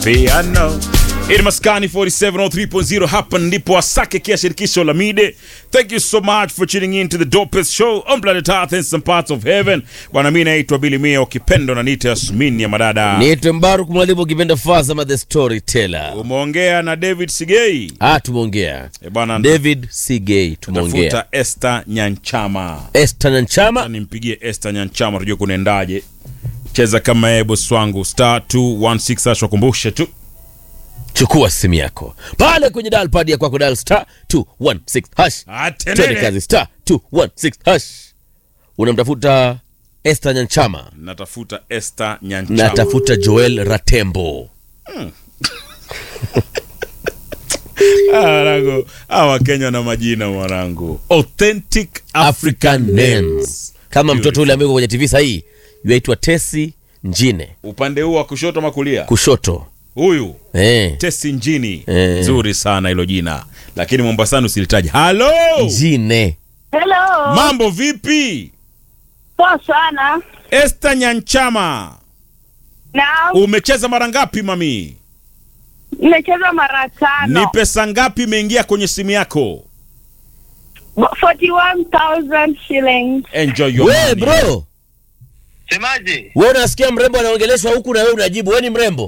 piano It maskani 4703.0 hapa ndipo asake kia shirikisho la mide thank you so much for tuning in to the dopest show on planet earth and some parts of heaven bwana mi naitwa bili mia ukipendo na nita yasmin ya madada niitwe mbaruk mwalimu ukipenda fazama the storyteller umeongea na david sigei ah tumeongea e bwana david sigay tumeongea tafuta Esther Nyanchama Esther Nyanchama nimpigie Esther Nyanchama tujue kunaendaje cheza kama yeye bosi wangu star 216 hash wakumbushe tu chukua simu yako pale kwenye dial pad ya kwako dial star 216 hash Atenene. twende kazi star 216 hash unamtafuta Esther Nyanchama natafuta Esther Nyanchama natafuta Joel Ratembo Ah, mwanangu hawa wakenya na majina mwanangu authentic African African names kama mtoto ule amewekwa kwenye TV sahii yuaitwa Tesi Njine upande huu wa kushoto makulia kushoto huyu eh. tesi njini Eh. nzuri sana hilo jina lakini mombasani usilitaji halo Njine Hello. mambo vipi Poa sana. Esther Nyanchama Na umecheza mara ngapi mami nimecheza mara tano. ni pesa ngapi imeingia kwenye simu yako 41,000 shillings. enjoy your we money. bro Semaje? we unasikia mrembo anaongeleshwa huku na wewe unajibu we ni mrembo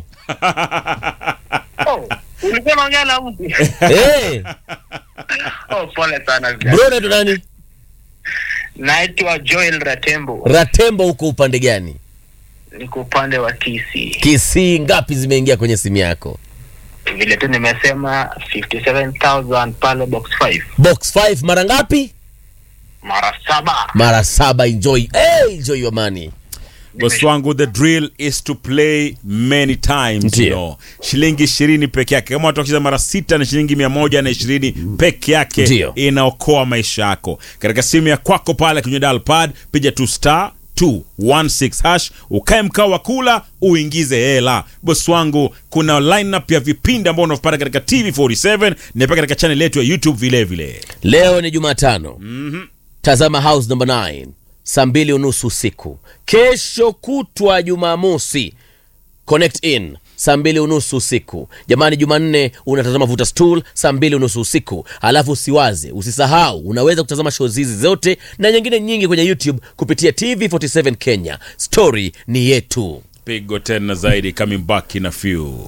Oh, ulikuwa unaongea na mtu? hey, Oh, pole sana vijana. bro unaitwa nani Naitwa Joel Ratembo. Ratembo huko upande gani Niko upande wa TC. Kisii ngapi zimeingia kwenye simu yako Vile tu nimesema 57,000 pale box 5. box 5 mara ngapi Mara saba. mara saba enjoy hey, enjoy your money bosi wangu the drill is to play many times you Ndiyo. know. shilingi ishirini peke yake kama watu wakicheza mara sita na shilingi mia moja na ishirini peke yake Ndiyo. inaokoa maisha yako katika simu ya kwako pale kwenye dial pad piga tu star 216 hash ukae mkao wa kula uingize hela bosi wangu kuna lineup ya vipindi ambao unavipata katika tv47 na pia katika channel yetu ya youtube vile vile leo ni jumatano mm-hmm. tazama house number 9 saa mbili unusu usiku kesho kutwa jumamosi connect in saa mbili unusu usiku jamani jumanne unatazama vuta stool saa mbili unusu usiku alafu usiwaze usisahau unaweza kutazama show hizi zote na nyingine nyingi kwenye youtube kupitia tv47 kenya story ni yetu pigo tena zaidi coming back in a few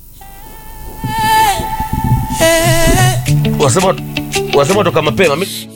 wasema wasema toka mapema Mi-